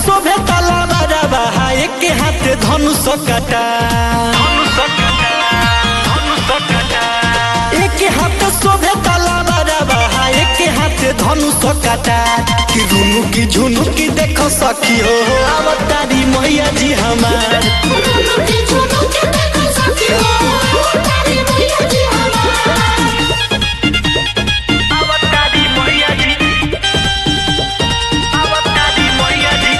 शोभे तलवारवा एक हाथ धनुष कटा एक हाथ शोभे तलवारवा एक हाथ धनुष कटा कि रुनु की झुनु की देखो सखी हो अवतारी मैया जी हमार रुनु की झुनु के देखो सखी हो तारी मैया जी हमार अवतारी मैया जी अवतारी मैया जी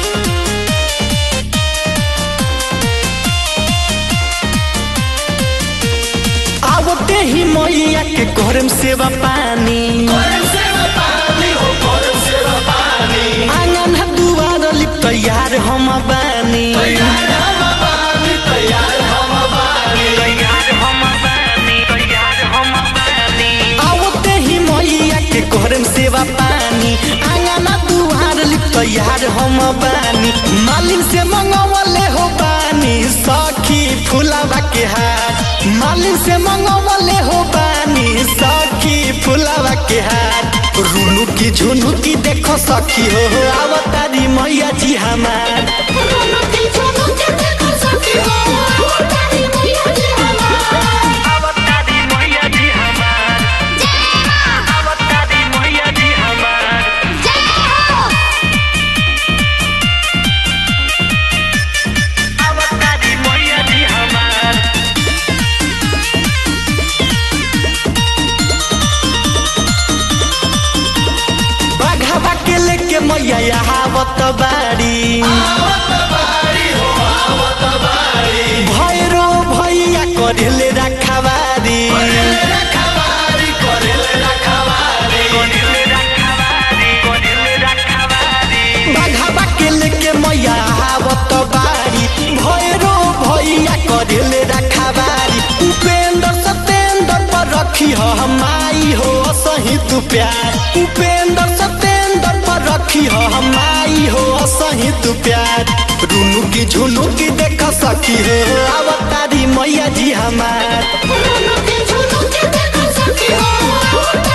आवते ही मैया के करम सेवा पानी आंगन दुआर लिप तैयार हम बानी तैयार हम बानी तैयार हम बानी आवते ही मैया के करम सेवा पानी आंगन दुआर लिप तैयार हम बानी मालिन से मंगवले हो बानी सखी फुलावा के हाथ मालिन से मंगवले हो बानी सखी फुलावा के हाथ रुनु की झुनु की देखो सखी हो आवतारी मैया जी हमार रुनु की झुनु के देखो सखी हो तारी मैया जी हमार अवतारी मैया जी हमार जय मां अवतारी मैया जी हमार जय हो अवतारी मैया जी हमार बाघावा के लेके मैया आवत बाड़ी भैरो भैया करेले रखवारी कोडिले रखवारी कोडिले रखवारी बाघावा के लेके मैया आवत बाड़ी भैरो भैया करेले रखवारी उपेंद्र सतेंद्र पर रखी हो हमाई हो सही तू प्यार उपेंद्र सतेंद्र पर रखी हो हमाई हो सही तू प्यार रुनु की झुनु की देख सखी हो अवतारी मैया जी हमार रुनु की झुनु के देखो सखी हो